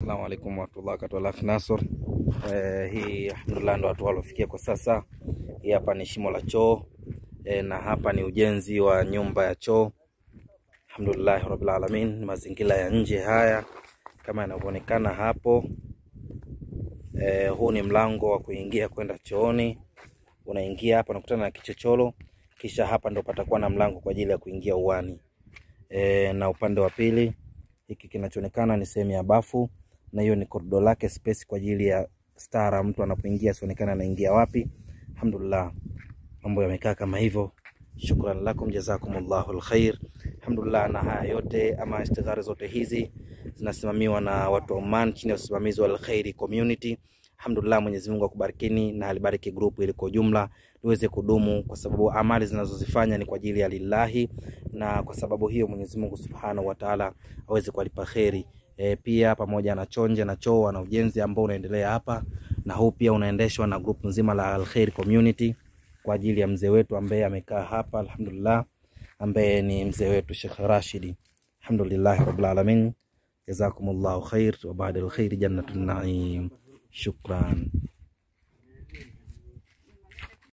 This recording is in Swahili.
Assalamu alaikum warahmatullahi wabarakatuh. Alaf Nasor. Eh, hii alhamdulillah ndo watu waliofikia kwa sasa. Hii hapa ni shimo la choo eh, na hapa ni ujenzi wa nyumba ya choo. Alhamdulillah rabbil alamin. Mazingira ya nje haya kama yanavyoonekana hapo. Eh, huu ni mlango wa kuingia kwenda chooni. Unaingia hapa unakutana na kichochoro, kisha hapa ndo patakuwa na mlango kwa ajili ya kuingia uani. E, na upande wa pili hiki kinachoonekana ni sehemu ya bafu, na hiyo ni korido lake space kwa ajili ya stara, mtu anapoingia asionekana anaingia wapi. Alhamdulillah, mambo yamekaa kama hivyo. Shukran lakum jazakumullahu alkhair. Alhamdulillah, na haya yote ama istighara zote hizi zinasimamiwa na watu wa Oman chini ya usimamizi wa Alkhairi Community. Alhamdulillah, Mwenyezi Mungu akubarikini na alibariki grupu ili kwa jumla liweze kudumu, kwa sababu amali zinazozifanya ni kwa ajili ya lillahi, na kwa sababu hiyo Mwenyezi Mungu Subhanahu wa Ta'ala aweze kuwalipa kheri. E, pia pamoja na chonje na choo na ujenzi ambao unaendelea hapa, na huu pia unaendeshwa na grupu nzima la Alkhairi Community kwa ajili ya mzee wetu ambaye amekaa hapa alhamdulillah, ambaye ni mzee wetu Sheikh Rashidi. Alhamdulillah rabbil alamin, jazakumullahu khair wa ba'da alkhair jannatun naim. Shukran.